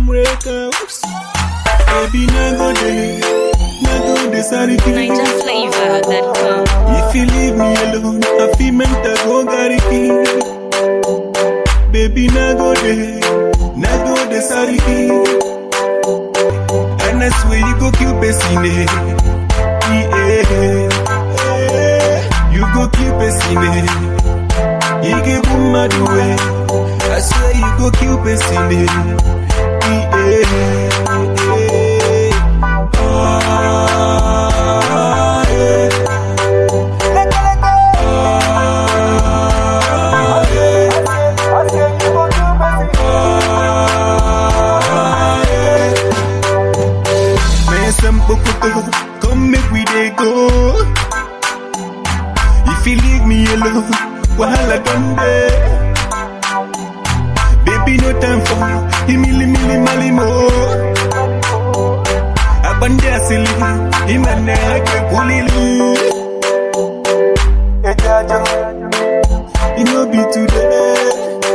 them records. Baby, na go there, na go there, sorry. Niger flavor that come. If you leave me alone, I feel mental go gariki. Baby, na go there, na go there, sorry. And I swear you go kill Pessine. Yeah, you go kill Pessine. You give boom my way. I swear you go kill Pessine. Yeah, ah, yeah. Man, some bokuto, come make we dey go. If you leave me alone, wahala done there. Baby, no time for imili mili mali mo. Abande asili, imane ake kulili. Ejajo, you know be today.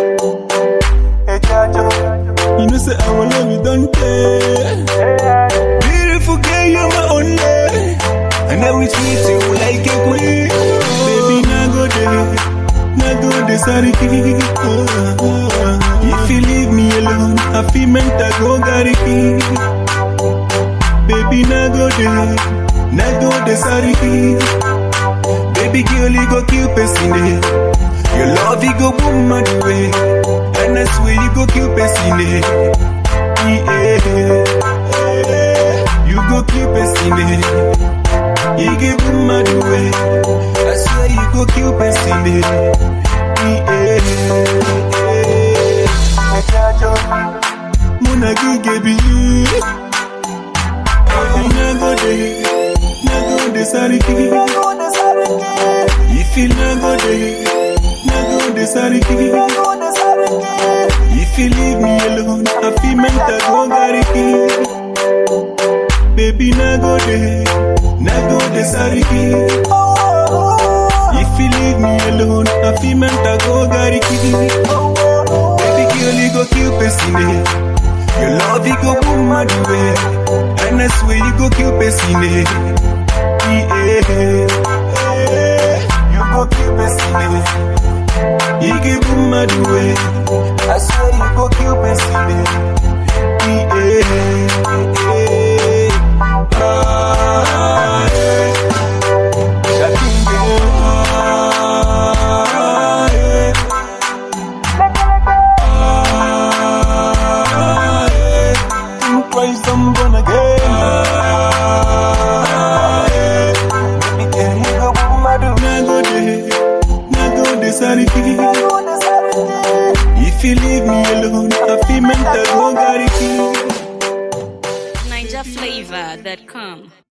Ejajo, you know say I will love you don't care. Beautiful girl, you're my only. And I will treat you like a queen. Baby, now go there. Now go there, sorry. If you leave me alone, I feel mental go gariki. Baby, now go there. Now go there, sorry. Baby girl, you go kill Pessine. Your love, you go boom my way. And I swear you go kill Pessine. Yeah. You go kill Pessine. You give boom my way. I swear you go kill Pessine. Yeah. Muna gigebi. Na go de, na go de sariki. If you na go de, na go de sariki. If you leave me alone, I feel mental go gariki. Baby, na go de, na go de sariki. If you leave me alone, I feel mental go gariki. Baby girl, you go kill Pessine. Your love, you go boom my way. And I swear you go kill Pessine. Yeah. You go kill Pessine. You give boom my way. I swear you go kill Pessine. Yeah. Ah, yeah. Shakinga. Ah, yeah. Ah, yeah. Think twice, I'm gonna get ah, yeah. Baby girl, you go boom my do. Na go de, na go de sariki. If you leave me alone, I feel mental go gariki. Niger flavor that come.